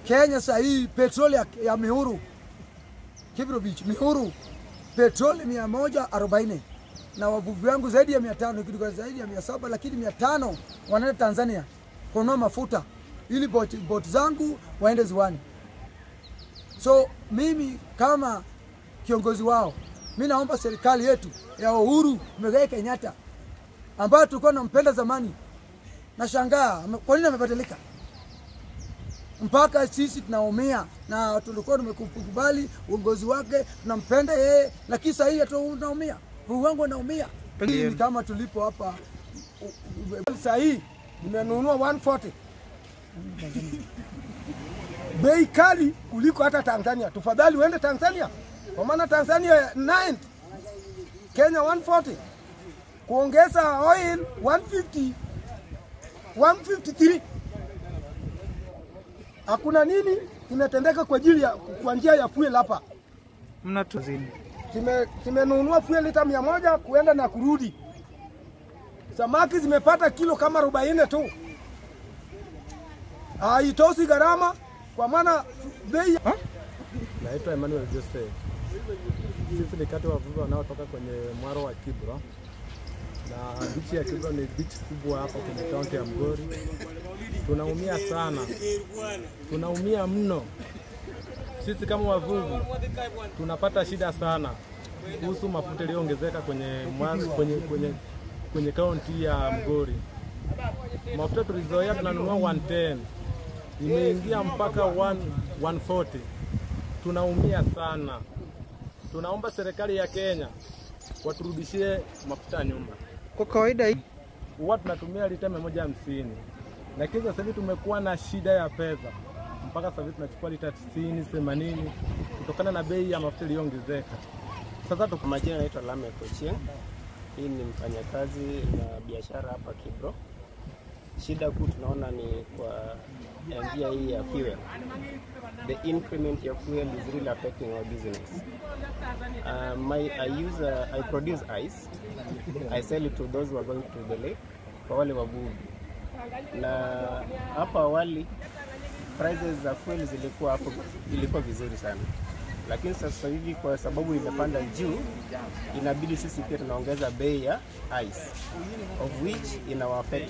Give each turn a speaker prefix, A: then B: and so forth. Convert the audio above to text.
A: Kenya saa hii petroli ya, ya Mihuru Kibro Beach, Mihuru petroli mia moja arobaini na wavuvi wangu zaidi ya mia tano kitu zaidi ya mia saba lakini mia tano wanaenda Tanzania kununua mafuta ili boti, boti zangu waende ziwani. So mimi kama kiongozi wao, mi naomba serikali yetu ya Uhuru Muigai Kenyatta ambayo tulikuwa nampenda zamani, nashangaa ame- kwa nini amebadilika mpaka sisi tunaumia na tulikuwa tumekubali uongozi wake, tunampenda yeye, lakini sasa hii tunaumia, Mungu wangu anaumia. Hii ni kama tulipo hapa
B: Saa hii nimenunua 140 bei kali kuliko hata Tanzania. Tafadhali uende Tanzania, kwa maana Tanzania 90 Kenya 140 kuongeza oil 150 153 hakuna nini kimetendeka kwa ajili ya kwa njia ya fuel hapa.
C: mnatuzidi
B: Zime- zimenunua fuel lita mia moja kuenda na kurudi. Samaki zimepata kilo kama 40 tu, haitoshi gharama kwa maana bei
D: Naitwa Emmanuel Joseph. Sisi ni kati wa wavuvi wanaotoka kwenye mwaro wa Kibra, na bichi ya Kibra ni bichi kubwa hapa kwenye kaunti ya Migori. Tunaumia sana, tunaumia mno. Sisi kama wavuvi tunapata shida sana kuhusu mafuta yaliyoongezeka kwenye, mwaro- kwenye, kwenye, kwenye kaunti ya Migori. Mafuta tulizoea tunanunua 110 imeingia mpaka 1 140 tunaumia sana. Tunaomba serikali ya Kenya waturudishie mafuta ya nyumba.
C: kwa kawaida hii
D: Huwa tunatumia lita mia moja hamsini, lakini sasa hivi tumekuwa na shida ya pesa, mpaka sasa hivi tunachukua lita tisini themanini kutokana na bei ya mafuta iliyoongezeka. Sasa tuko
E: Kwa majina naitwa Lamek Ochieng. Hii ni mfanyakazi na biashara hapa Kibro. Shida kuu tunaona ni kwa ya njia hii ya fuel. The increment ya fuel is really affecting our business. Uh, my, I use uh, I produce ice. I sell it to those who are going to the lake kwa wale wavuvi. Na hapa awali prices za fuel zilikuwa hapo ilikuwa vizuri sana, lakini sasa hivi kwa sababu imepanda juu, inabidi sisi pia tunaongeza bei ya ice of which ina affect